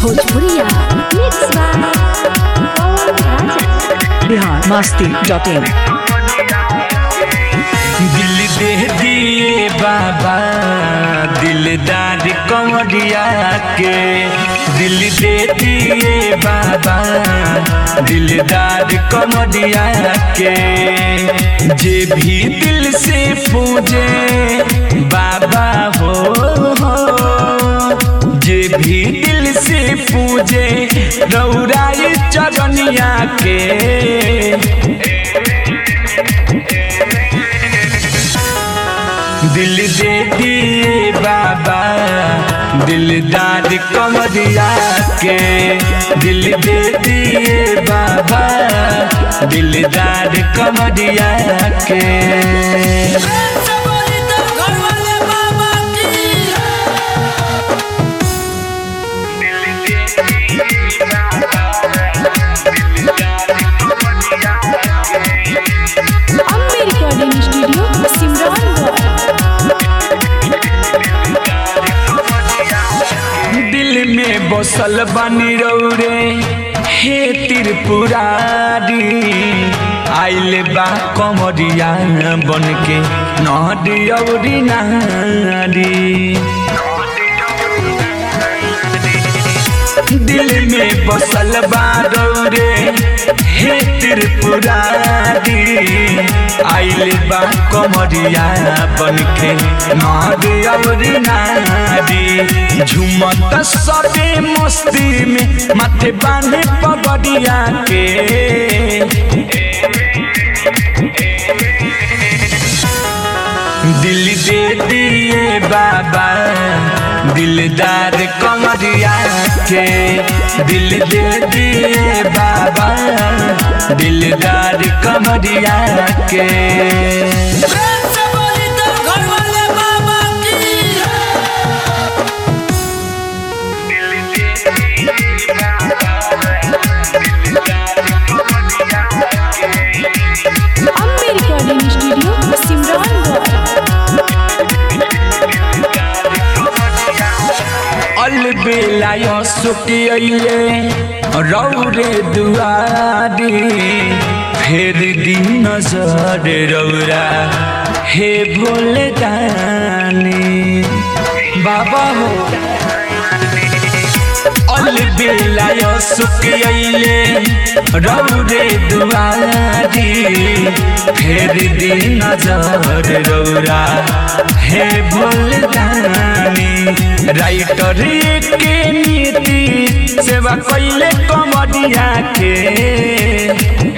भोजपुरिया mix by Pawan Raja Bihar Masti dot in दिल दे दिए बाबा दिलदार कमरिया के दिल दे दिए बाबा दिलदार कमरिया के जे भी दिल से पूजे बाबा हो, हो जे भी दिल से पूजे रौराई चरनिया के दिल दे दिए बाबा दिलदार कमरिया के दिल दे दिए बाबा दिलदार कमरिया के अम्बे रिकॉर्डिंग स्टूडियो सिमरानगढ़ दिल में बसल बनी रौरे हे त्रिपुरारी आइल बा कमरिया बन के नौरी नारी दिल में बसल बारो रे हे त्रिपुरारी आइल बा कमरिया बन के नारी नारी झुमत सबे मस्ती में माथे बांधे पगड़िया के दिल दे दिए बाबा दिलदार कमरिया के दिल दे दिए बाबा दिलदार कमरिया के अम्बे रिकॉर्डिंग स्टूडियो सिमरानगढ़ अलबेला सुखिए रौरे दुआरी फेर दिन नजर रौरा हे भोले दानी बाबा हो अलबेला सुखिए रौरे दुआरी फेर दिन नजर रौरा हे भोले दानी राइटर के नीति सेवा कैले कमरिया के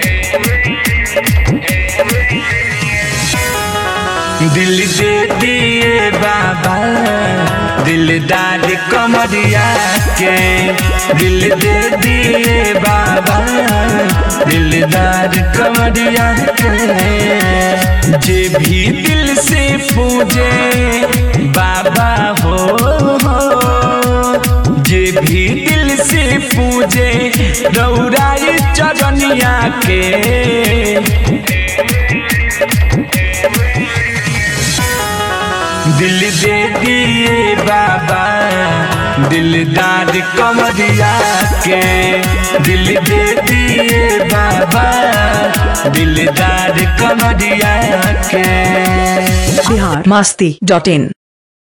दिल दे दिए बाबा दिलदार कमरिया के दिल दे दिए बाबा दिलदार कमरिया के जे भी दिल से पूजे बाबा हो, हो जे भी दिल से पूजे रौराई चरनिया के दिल दे दिए बाबा दिलदार कमरिया के दिल दे दिए बाबा दिलदार कमरिया के बिहार मस्ती डॉट इन